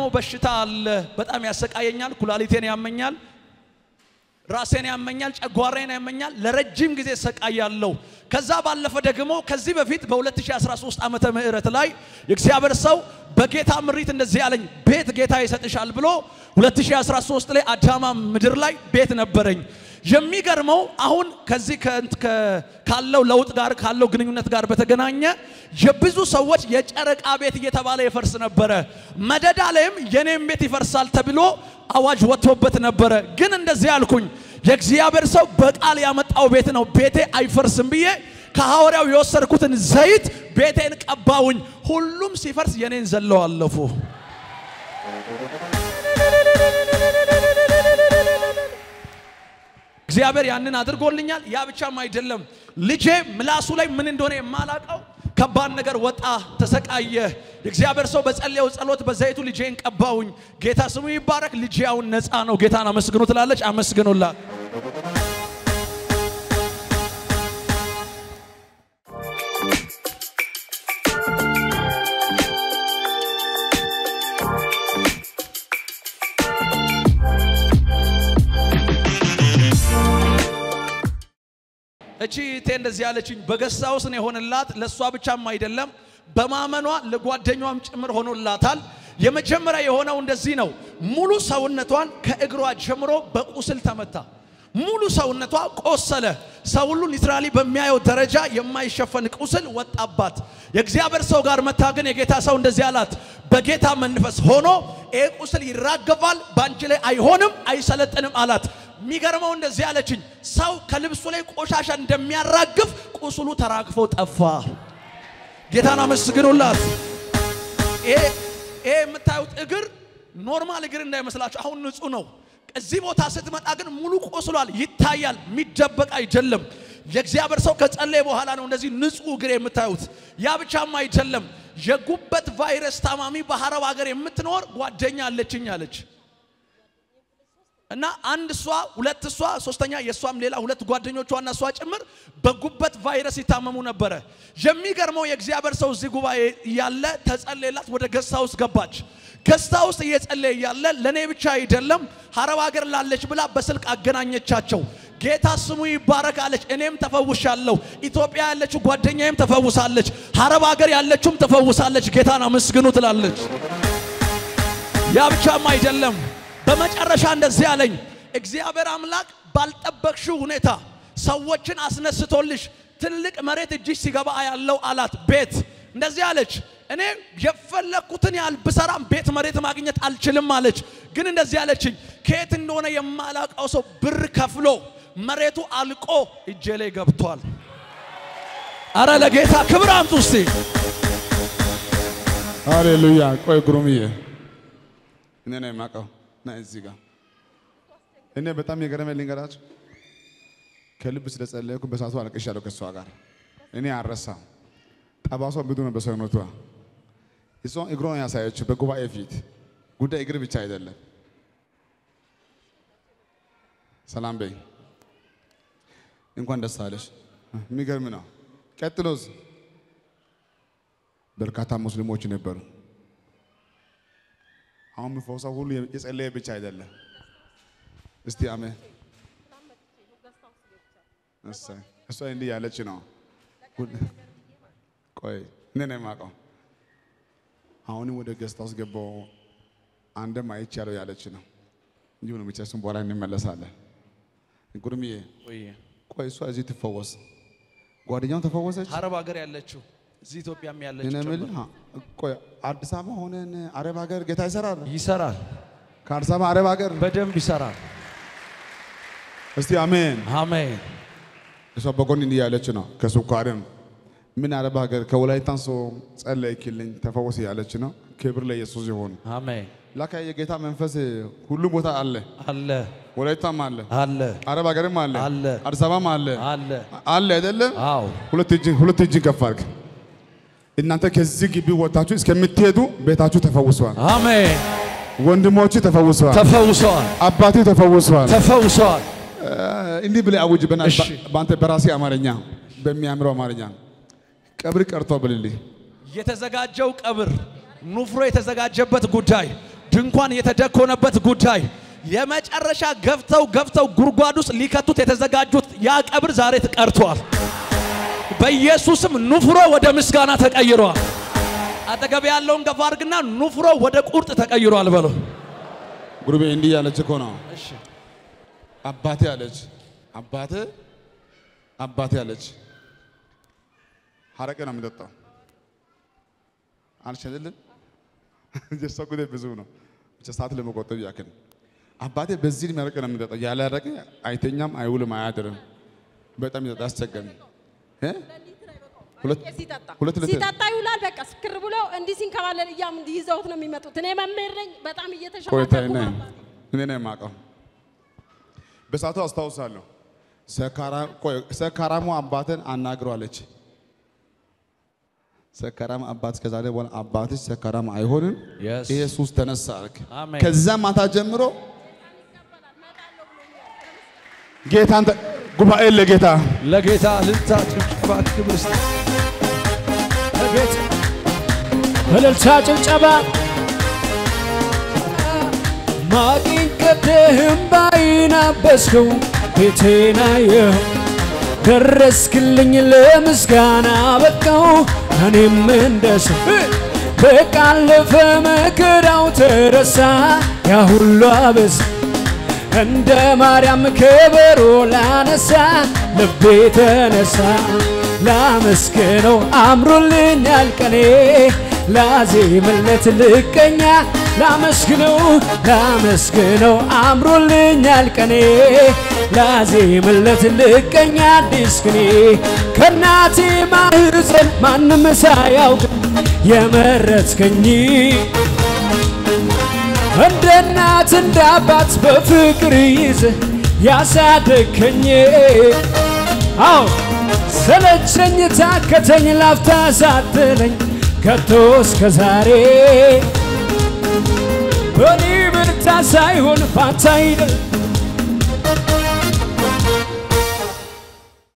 የማቆመው በሽታ አለ። በጣም ያሰቃየኛል። ኩላሊቴን ያመኛል፣ ራሴን ያመኛል፣ ጨጓራዬን ያመኛል። ለረጅም ጊዜ እሰቃያለሁ። ከዛ ባለፈ ደግሞ ከዚህ በፊት በ2013 ዓመተ ምህረት ላይ የእግዚአብሔር ሰው በጌታ ምሪት እንደዚህ ያለኝ ቤት ጌታ ይሰጥሻል ብሎ 2013 ላይ አዳማ ምድር ላይ ቤት ነበረኝ። የሚገርመው አሁን ከዚህ ከእንት- ከ- ካለው ለውጥ ጋር ካለው ግንኙነት ጋር በተገናኘ የብዙ ሰዎች የጨረቃ ቤት እየተባለ ይፈርስ ነበረ። መደዳ ላይም የኔም ቤት ይፈርሳል ተብሎ አዋጅ ወጥቶበት ነበረ። ግን እንደዚህ አልኩኝ፣ የእግዚአብሔር ሰው በቃል ያመጣው ቤት ነው፣ ቤቴ አይፈርስም ብዬ ከሐዋርያው የወሰድኩትን ዘይት ቤቴን ቀባውኝ። ሁሉም ሲፈርስ የኔን ዘለው አለፉ። እግዚአብሔር ያንን አድርጎልኛል። ያ ብቻም አይደለም፣ ልጄ ምላሱ ላይ ምን እንደሆነ የማላቀው ከባድ ነገር ወጣ፣ ተሰቃየ። የእግዚአብሔር ሰው በጸለየው ጸሎት በዘይቱ ልጄን ቀባውኝ። ጌታ ስሙ ይባረክ። ልጄ አሁን ነፃ ነው። ጌታን አመስግኑ ትላለች። አመስግኑላት። እቺ እህቴ እንደዚህ ያለችኝ በገሳ ውስጥ ነው የሆነላት። ለእሷ ብቻም አይደለም በማመኗ ለጓደኛዋም ጭምር ሆኖላታል። የመጀመሪያ የሆነው እንደዚህ ነው። ሙሉ ሰውነቷን ከእግሯ ጀምሮ በቁስል ተመታ። ሙሉ ሰውነቷ ቆሰለ። ሰው ሁሉ ሊትራሊ በሚያየው ደረጃ የማይሸፈን ቁስል ወጣባት። የእግዚአብሔር ሰው ጋር መታ ግን የጌታ ሰው እንደዚህ አላት፣ በጌታ መንፈስ ሆኖ ይሄ ቁስል ይራገፋል፣ በአንቺ ላይ አይሆንም፣ አይሰለጥንም አላት። የሚገርመው እንደዚህ አለችኝ፣ ሰው ከልብሱ ላይ ቆሻሻ እንደሚያራግፍ ቁስሉ ተራግፎ ጠፋ። ጌታን አመስግኑላት። ይሄ ይሄ የምታዩት እግር ኖርማል እግር እንዳይመስላችሁ፣ አሁን ንጹህ ነው። እዚህ ቦታ ስትመጣ ግን ሙሉ ቆስሏል፣ ይታያል፣ የሚደበቅ አይደለም። የእግዚአብሔር ሰው ከጸለየ በኋላ ነው እንደዚህ ንጹህ እግር የምታዩት። ያ ብቻም አይደለም፣ የጉበት ቫይረስ ታማሚ በአረብ ሀገር የምትኖር ጓደኛ አለችኝ አለች። እና አንድ እሷ ሁለት እሷ ሶስተኛ የእሷም ሌላ ሁለት ጓደኞቿና እሷ ጭምር በጉበት ቫይረስ ይታመሙ ነበረ። የሚገርመው የእግዚአብሔር ሰው እዚህ ጉባኤ እያለ ተጸለየላት፣ ወደ ገስታ ውስጥ ገባች። ገስታ ውስጥ እየጸለየ እያለ ለእኔ ብቻ አይደለም ሀረብ ሀገር ላለች ብላ በስልክ አገናኘቻቸው። ጌታ ስሙ ይባረክ አለች። እኔም ተፈውሻለሁ። ኢትዮጵያ ያለችው ጓደኛዬም ተፈውሳለች። ሀረብ ሀገር ያለችውም ተፈውሳለች። ጌታን አመስግኑ ትላለች። ያ ብቻም አይደለም በመጨረሻ እንደዚህ አለኝ፣ እግዚአብሔር አምላክ ባልጠበቅሽው ሁኔታ ሰዎችን አስነስቶልሽ ትልቅ መሬት እጅሽ ሲገባ ያለው አላት። ቤት እንደዚህ አለች፣ እኔ የፈለግኩትን ያህል ብሰራም ቤት መሬት ማግኘት አልችልም አለች። ግን እንደዚህ አለችኝ፣ ከየት እንደሆነ የማላውቀው ሰው ብር ከፍሎ መሬቱ አልቆ እጄ ላይ ገብቷል። አረ ለጌታ ክብር አምጡ እስቲ። ሃሌሉያ። ቆይ ግሩምዬ፣ እኔ ነው የማውቀው ና እዚህ ጋር እኔ በጣም የገረመኝ ልንገራችሁ። ከልብ ስለጸለይኩ በሳቱ አልቅሻለሁ ከእሷ ጋር እኔ አልረሳም። ጠባሷ ብዙ ነው በሰውነቷ። እሷ እግሯን ያሳየችው በጉባኤ ፊት ጉዳይ እግር ብቻ አይደለም። ሰላም በይ፣ እንኳን ደስ አለሽ። የሚገርም ነው። ቀጥሎስ በርካታ ሙስሊሞች ነበሩ። አሁን የሚፈውሰው ሁሉ የጸለየ ብቻ አይደለም። እስቲ አሜን። እሰይ እሷ እንዲህ ያለች ነው። ቆይ እኔ ነው የማውቀው። አሁንም ወደ ገስታ ውስጥ ገባው አንድም አይቻለው ያለች ነው። እንዲሁ ነው ብቻ። እሱም በኋላ እንመለሳለን። ጉርምዬ ቆይ እሷ እዚህ ትፈወስ፣ ጓደኛውን ተፈወሰች። አረብ ሀገር ያለችው እዚህ ኢትዮጵያም እኔ ያለችው የምልህ ቆይ አዲስ አበባ ሆነን አረብ ሀገር ጌታ ይሰራል። ይሰራል፣ ከአዲስ አበባ አረብ ሀገር በደንብ ይሰራል። እስቲ አሜን። አሜን። እሷ በጎን እንዲህ ያለች ነው። ከስኳርም ምን አረብ ሀገር ከወላይታን ሰው ጸለይክልኝ ተፈወስ ያለች ነው። ክብር ለኢየሱስ ይሁን። አሜን። ላካ የጌታ መንፈስ ሁሉም ቦታ አለ። አለ ወላይታም አለ፣ አለ አረብ ሀገርም አለ፣ አለ። አዲስ አበባም አለ አለ። አለ አይደለም? አዎ ሁለት እጅ ሁለት እጅ ከፍ አድርግ። እናንተ ከዚህ ግቢ ወጣችሁ እስከምትሄዱ ቤታችሁ ተፈውሰዋል። አሜን። ወንድሞች ተፈውሰዋል። ተፈውሰዋል፣ አባቴ ተፈውሰዋል። ተፈውሰዋል። እንዲህ ብለህ አውጅ። በና- እሺ። በአንተ በራሴ አማርኛ በሚያምረው አማርኛ ቀብር ቀርቶ ብልልኝ የተዘጋጀው ቀብር ኑፍሮ የተዘጋጀበት ጉዳይ ድንኳን የተደኮነበት ጉዳይ የመጨረሻ ገፍተው ገፍተው ጉድጓድ ውስጥ ሊከቱት የተዘጋጁት ያ ቀብር ዛሬ ተቀርቷል። በኢየሱስም ኑፍሮ ወደ ምስጋና ተቀይሯል። አጠገብ ያለውን ገፋ አድርግና ኑፍሮ ወደ ቁርጥ ተቀይሯል በለው። ጉርቤ እንዲህ ያለች እኮ ነው። አባቴ አለች አባቴ አባቴ አለች ሀረቄ ነው የሚጠጣው አልሸልልን የእሷ ጉዳይ ብዙ ነው። ብቻ ሰዓት ለመቆጠብ ያክል አባቴ በዚህ ዕድሜ አረቄ ነው የሚጠጣው። ያለ አረቄ አይተኛም፣ አይውልም፣ አያድርም። በጣም ይጠጣ አስቸገረኝ። እ? ሁለት ሲጠጣ ሁለት ሊትር ሲጠጣ ይውላል። በቃ ስክር ብሎ እንዲህ ሲንከባለል እያም እንዲህ ይዘውት ነው የሚመጡት። እኔ መምህር ነኝ። በጣም ቆይታ እየተሸማቀቁ ነ ነው። እኔ ነው የማውቀው። በሰዓቱ አስታውሳለሁ። ሰካራ- ቆይ፣ ሰካራሙ አባትን አናግሯለች። ሰካራም አባት ከዛሬ በኋላ አባትሽ ሰካራም አይሆንም፣ Yes. ይሄ ሱስ ተነሳ አልክ። አሜን። ከዛ ማታ ጀምሮ ጌታን ተ- ጉባኤ ለጌታ ለጌታ ልልታ ጭብጨባ ክብር ስጥ። ለጌታ እልልታ ጭብጨባ ማቂን ቀደህም ባይን አበስከው ቤቴን አየኸው ደረስክልኝ ለምስጋና በቃው እኔም እንደሰው በቃለፈ መከራው ተረሳ ያ ሁሉ አበሳ እንደ ማርያም ከበሮ ላነሳ ልቤ ተነሳ ላመስግነው አምሮልኛል ቀኔ ላዜምለት ልቀኛ ላመስግነው ላመስግነው አምሮልኛል ቀኔ ላዜምለት ልቀኛ አዲስ ቅኔ ከእናቴ ማህፀን ማንም ሳያውቅ የመረጥከኝ እንደ እናት እንደ አባት በፍቅር ይዘ ያሳደግከኝ አዎ ሰለቸኝ ታከተኝ ላፍታ ሳትለኝ ከቶ እስከ ዛሬ በኔ ብርታ ሳይሆን ባንተ አይደል